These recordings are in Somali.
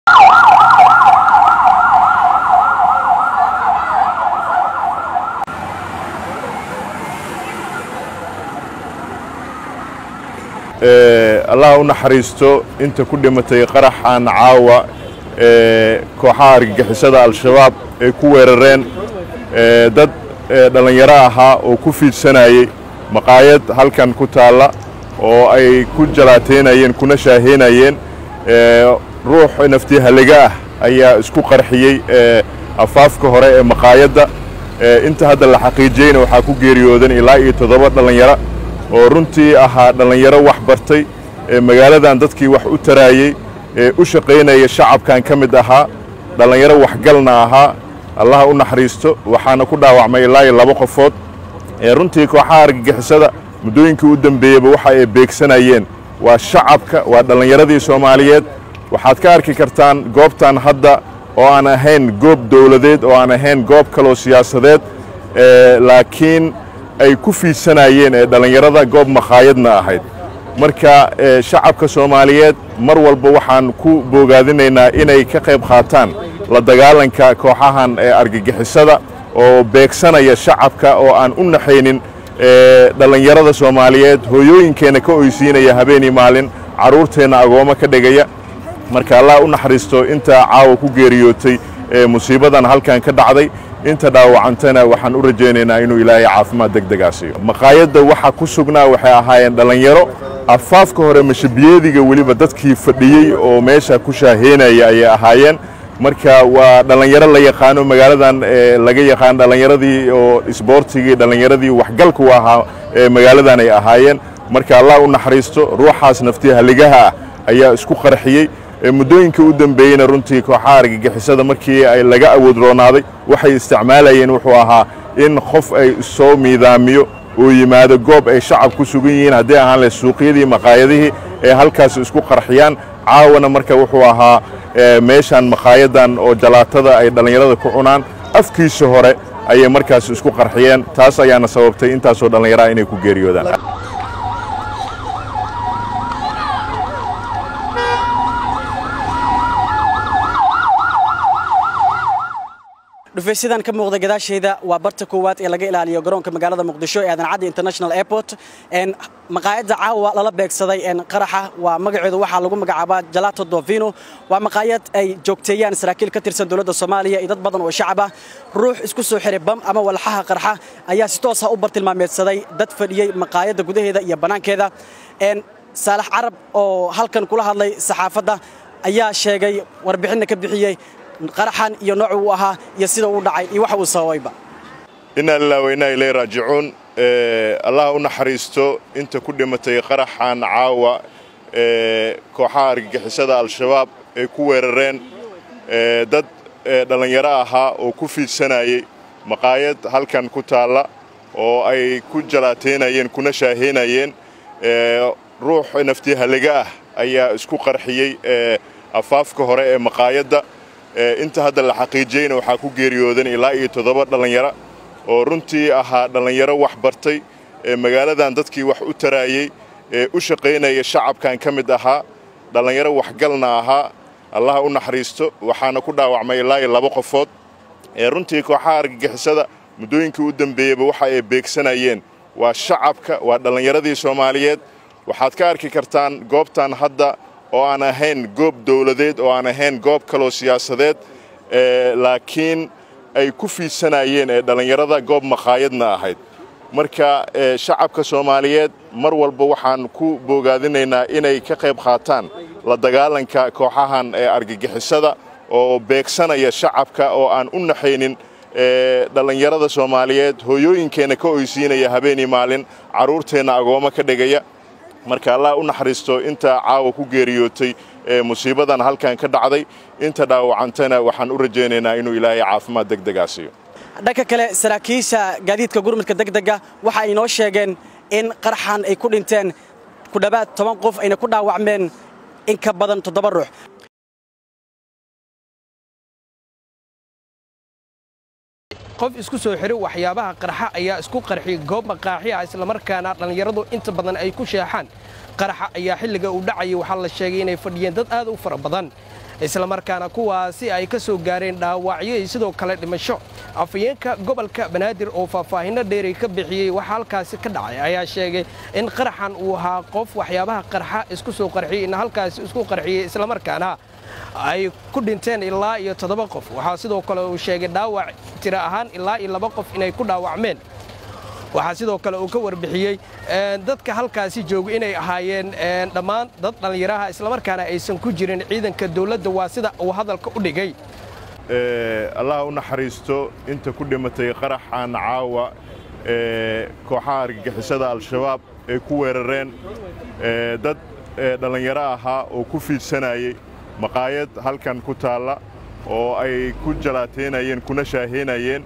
allah u naxariisto inta ku dhimatay qaraxan caawa ee kooxaha argagixisada al-shabaab ay ku weerareen dad dhallinyaro ahaa oo ku fiidsanayey maqaayad halkan ku taalla oo ay ku jalaateynayeen kuna shaaheynayeen ruux naftiihaliga ah ayaa isku qarxiyey afaafka hore ee maqaayadda inta hadda la xaqiijiyeyna waxaa ku geeriyoodan ilaa iyo toddoba dhallinyaro oo runtii ahaa dhallinyaro wax bartay ee magaaladan dadkii wax u taraayey ee u shaqaynaya shacabkan ka mid ahaa dhallinyaro waxgalna ahaa allaha u naxariisto waxaana ku dhaawacmay ilaa iyo laba qofood ee runtii kooxaha argagixisada muddooyinkii u dembeeyeyba waxa ay beegsanayeen waa shacabka waa dhallinyaradii soomaaliyeed waxaad ka arki kartaan goobtan hadda oo aan ahayn goob dowladeed oo aan ahayn goob kaloo siyaasadeed laakiin ay ku fiidsanayeen ee dhallinyarada goob makhaayadna ahayd marka shacabka soomaaliyeed mar walba waxaan ku boogaadinaynaa inay ka qayb qaataan la dagaalanka kooxahan ee argagixisada oo beegsanaya shacabka oo aan u naxaynin dhallinyarada soomaaliyeed hooyooyinkeenna ka oysiinaya habeenii maalin carruurteenna agoomo ka dhigaya marka allah u naxariisto inta caawa ku geeriyootay ee musiibadan halkan ka dhacday inta dhaawacantana waxaan u rajaynaynaa inuu ilaahay caafimaad deg degaa siiyo maqaayadda waxa ku sugnaa waxay ahaayeen dhallinyaro afaafka hore mashabiyeediga weliba dadkii fadhiyey oo meesha ku shaaheynaya ayay ahaayeen marka waa dhallinyaro la yaqaano magaaladan laga yaqaan dhallinyaradii oo isboortigii dhallinyaradii waxgalku ahaa ee magaaladan ay ahaayeen marka allah u naxariisto ruuxaas naftii haligaha ah ayaa isku qarxiyey muddooyinkii u dembeeyeyna runtii kooxaha argagixisada markii ay laga awood roonaaday waxay isticmaalayeen wuxuu ahaa in qof ay soo miidaamiyo oo yimaado goob ay shacab ku sugan yihiin haddii ahaan leh suuqyadii maqaayadihii ee halkaas isku qarxiyaan caawana marka wuxuu ahaa meeshan maqaayadan oo jalaatada ay dhallinyarada ku cunaan afkiisa hore ayay markaas isku qarxiyeen taas ayaana sababtay intaasoo dhallinyaraha inay ku geeriyoodaan dhufaysadan ka muuqda gadaashayda waa barta koowaad ee laga ilaaliyo garoonka magaalada muqdisho ee aadan caddi international airport maqaayadda caawa lala beegsaday qaraxa waa magaceedu waxaa lagu magacaabaa jalato dovino waa maqaayad ay joogteeyaan saraakiil ka tirsan dowladda soomaaliya iyo dad badan oo shacab ah ruux isku soo xiray bam ama walxaha qarxa ayaa si toosa u bartilmaameedsaday dad fadhiyey maqaayadda gudaheeda iyo bannaankeeda saalax carab oo halkan kula hadlay saxaafadda ayaa sheegay warbixinna ka bixiyey qaraxan iyo noocu uu ahaa iyo sida uu dhacay iyo waxa uu sababayba inaa lilah wainaa ilay raajicuun allah u naxariisto inta ku dhimatay qaraxan caawa ee kooxaha argagixisada al-shabaab ay ku weerareen dad dhallinyaro ahaa oo ku fiidsanayey maqaayad halkan ku taalla oo ay ku jalaateynayeen kuna shaaheynayeen ruux naftiihaliga ah ayaa isku qarxiyey afaafka hore ee maqaayadda inta hadda la xaqiijiyeyna waxaa ku geeriyoodan ilaa iyo toddoba dhallinyaro oo runtii ahaa dhallinyaro wax bartay ee magaaladan dadkii wax u taraayey ee u shaqaynaya shacabkan ka mid ahaa dhallinyaro waxgalna ahaa allaha u naxariisto waxaana ku dhaawacmay ilaa iyo laba qofood ee runtii kooxaha argagixisada muddooyinkii u dembeeyeyba waxa ay beegsanayeen waa shacabka waa dhallinyaradii soomaaliyeed waxaad ka arki kartaan goobtan hadda oo aan ahayn goob dowladeed oo aan ahayn goob kaloo siyaasadeed laakiin ay ku fiidsanayeen ee dhallinyarada goob makhaayadna ahayd marka shacabka soomaaliyeed mar walba waxaan ku boogaadinaynaa inay ka qayb qaataan la dagaalanka kooxahan ee argagixisada oo beegsanaya shacabka oo aan u naxaynin dhallinyarada soomaaliyeed hooyooyinkeenna ka oysiinaya habeenii maalin carruurteenna agoomo ka dhigaya marka allah u naxariisto inta caawa ku geeriyootay ee musiibadan halkan ka dhacday inta dhaawacantana waxaan u rajaynaynaa inuu ilaahay caafimaad deg degaa siiyo dhanka kale saraakiisha gaadiidka gurmudka degdega waxa ay noo sheegeen in qaraxan ay ku dhinteen ku dhowaad toban qof ayna ku dhaawacmeen in ka badan toddoba ruux qof isku soo xidhay waxyaabaha qarxa ayaa isku qarxiyey goob maqaaxi ah islamarkaana dhallinyaradu inta badan ay ku sheexaan qaraxa ayaa xilliga uu dhacayay waxaa la sheegay inay fadhiyeen dad aad u fara badan islamarkaana kuwaasi ay ka soo gaareen dhaawacyo iyo sidoo kale dhimasho afhayeenka gobolka banaadir oo faahfaahinno dheeri ka bixiyey waxa halkaasi ka dhacay ayaa sheegay in qaraxan uu ahaa qof waxyaabaha qarxa isku soo qarxiyey in halkaasi isku qarxiyey islamarkaana ay ku dhinteen ilaa iyo toddoba qof waxaa sidoo kale uu sheegay dhaawac tiro ahaan ilaa iyo laba qof inay ku dhaawacmeen waxaa sidoo kale uu ka warbixiyey dadka halkaasi jooga inay ahaayeen dhammaan dad dhallinyaraha islamarkaana aysan ku jirin ciidanka dowladda waa sida uu hadalka u dhigay allah u naxariisto inta ku dhimatay qaraxan caawa kooxaha argagixisada al-shabaab ay ku weerareen dad dhallinyaro ahaa oo ku fiidsanayey maqaayad halkan ku taalla oo ay ku jalaateynayeen kuna shaaheynayeen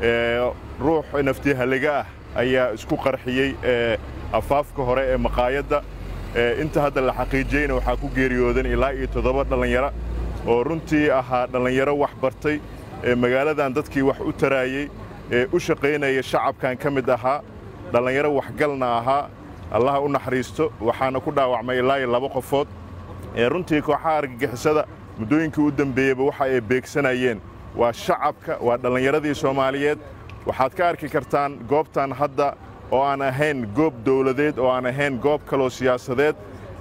ruux naftiihaliga ah ayaa isku qarxiyey afaafka hore ee maqaayadda inta hadda la xaqiijiyeyna waxaa ku geeriyoodan ilaa iyo toddoba dhallinyaro oo runtii ahaa dhallinyaro wax bartay ee magaaladan dadkii wax u taraayey ee u shaqaynaya shacabkan ka mid ahaa dhallinyaro waxgalna ahaa allaha u naxariisto waxaana ku dhaawacmay ilaa iyo laba qofood ee runtii kooxaha argagixisada muddooyinkii u dembeeyeyba waxa ay beegsanayeen waa shacabka waa dhallinyaradii soomaaliyeed waxaad ka arki kartaan goobtan hadda oo aan ahayn goob dawladeed oo aan ahayn goob kaloo siyaasadeed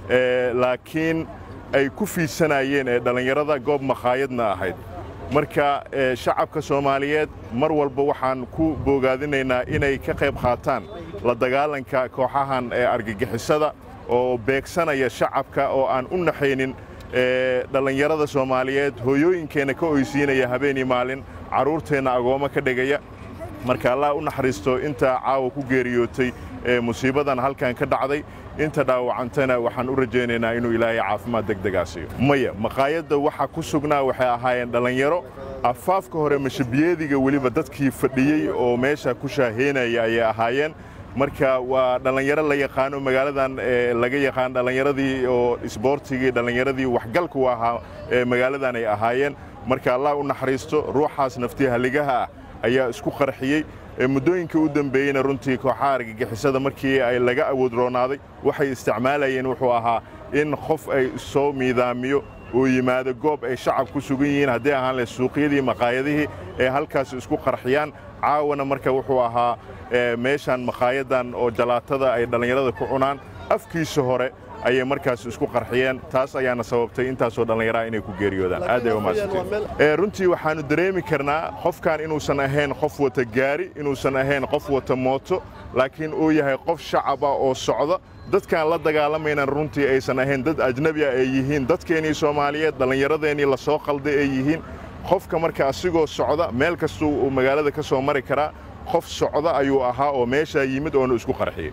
laakiin ay ku fiidsanayeen ee dhallinyarada goob makhaayadna ahayd marka shacabka soomaaliyeed mar walba waxaan ku boogaadinaynaa inay ka qayb qaataan la dagaalanka kooxahan ee argagixisada oo beegsanaya shacabka oo aan u naxaynin dhallinyarada soomaaliyeed hooyooyinkeenna ka oysiinaya habeenii maalin carruurteenna agoommo ka dhigaya marka allah u naxariisto inta caawa ku geeriyootay ee musiibadan halkan ka dhacday inta dhaawacantana waxaan u rajaynaynaa inuu ilaahay caafimaad degdegaa siiyo maya maqaayadda waxa ku sugnaa waxay ahaayeen dhallinyaro afaafka hore mashabiyeediga weliba dadkii fadhiyey oo meesha ku shaaheynaya ayay ahaayeen marka waa dhallinyaro la yaqaano magaaladan laga yaqaan dhallinyaradii oo isboortigii dhallinyaradii waxgalku ahaa ee magaaladan ay ahaayeen marka allah u naxariisto ruuxaas naftiihaligaha ah ayaa isku qarxiyey muddooyinkii u dembeeyeyna runtii kooxaha argagixisada markii ay laga awood roonaaday waxay isticmaalayeen wuxuu ahaa in qof ay soo miidaamiyo oo yimaado goob ay shacab ku sugan yihiin haddii ahaan leh suuqyadii maqaayadihii ee halkaas isku qarxiyaan caawana marka wuxuu ahaa meeshan maqaayadan oo jalaatada ay dhallinyarada ku cunaan afkiisa hore ayay markaas isku qarxiyeen taas ayaana sababtay intaasoo dhallinyaraha inay ku geeriyoodaan aad ay umaadsantay runtii waxaannu dareemi karnaa qofkan inuusan ahayn qof wata gaari inuusan ahayn qof wata mooto laakiin uu yahay qof shacaba oo socda dadkaan la dagaalamaynan runtii aysan ahayn dad ajnebi ah ay yihiin dadkeennii soomaaliyeed dhallinyaradeenii la soo qalday ay yihiin qofka marka asigoo socda meel kastuu uu magaalada ka soo mari karaa qof socda ayuu ahaa oo meeshaa yimid oonu isku qarxiyey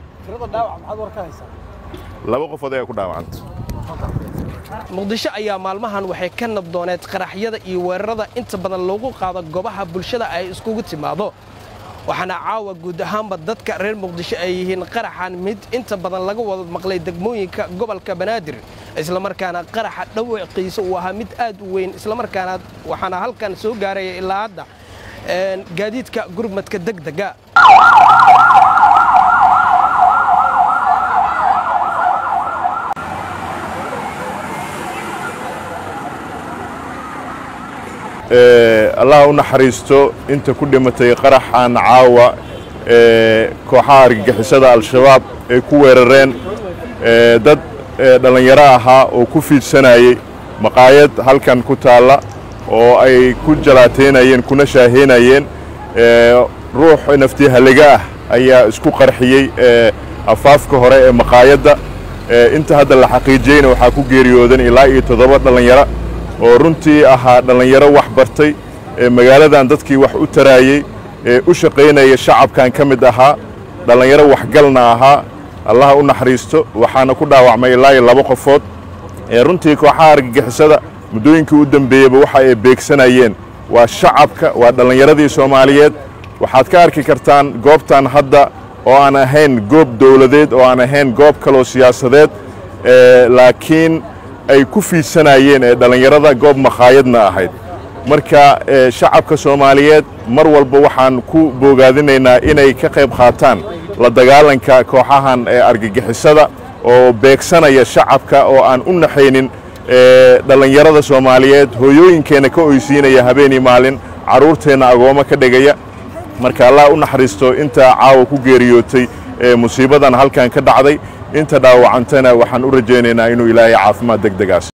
laba qofood ayaa ku dhaawacanta muqdisho ayaa maalmahan waxay ka nabdooneed qaraxyada iyo weerarada inta badan loogu qaado goobaha bulshada ay iskugu timaado waxaana caawa guud ahaanba dadka reer muqdisho ay yihiin qaraxan mid inta badan laga wada maqlay degmooyinka gobolka banaadir islamarkaana qaraxa dhawaqiisa uu ahaa mid aad u weyn islamarkaana waxaana halkan soo gaaraya ilaa hadda gaadiidka gurmadka degdega allah u naxariisto inta ku dhimatay qaraxan caawa kooxaha argagixisada al-shabaab ay ku weerareen dad dhallinyaro ahaa oo ku fiidsanayey maqaayad halkan ku taalla oo ay ku jalaateynayeen kuna shaaheynayeen ruux naftiihaliga ah ayaa isku qarxiyey afaafka hore ee maqaayadda inta hadda la xaqiijiyeyna waxaa ku geeriyoodan ilaa iyo toddoba dhallinyaro oo runtii ahaa dhallinyaro wax bartay ee magaaladan dadkii wax u taraayey ee u shaqaynaya shacabkan ka mid ahaa dhallinyaro waxgalna ahaa allaha u naxariisto waxaana ku dhaawacmay ilaa iyo laba qofood ee runtii kooxaha argagixisada muddooyinkii u dembeeyeyba waxa ay beegsanayeen waa shacabka waa dhallinyaradii soomaaliyeed waxaad ka arki kartaan goobtan hadda oo aan ahayn goob dawladeed oo aan ahayn goob kaloo siyaasadeed laakiin ay ku fiidsanayeen ee dhallinyarada goob makhaayadna ahayd marka shacabka soomaaliyeed mar walba waxaan ku boogaadinaynaa inay ka qayb qaataan la dagaalanka kooxahan ee argagixisada oo beegsanaya shacabka oo aan u naxaynin dhallinyarada soomaaliyeed hooyooyinkeenna ka oysiinaya habeenii maalin carruurteenna agoommo ka dhigaya marka allah u naxariisto inta caawa ku geeriyootay musiibadan halkan ka dhacday inta dhaawacantana waxaan u rajaynaynaa inuu ilaahay caafimaad deg degaas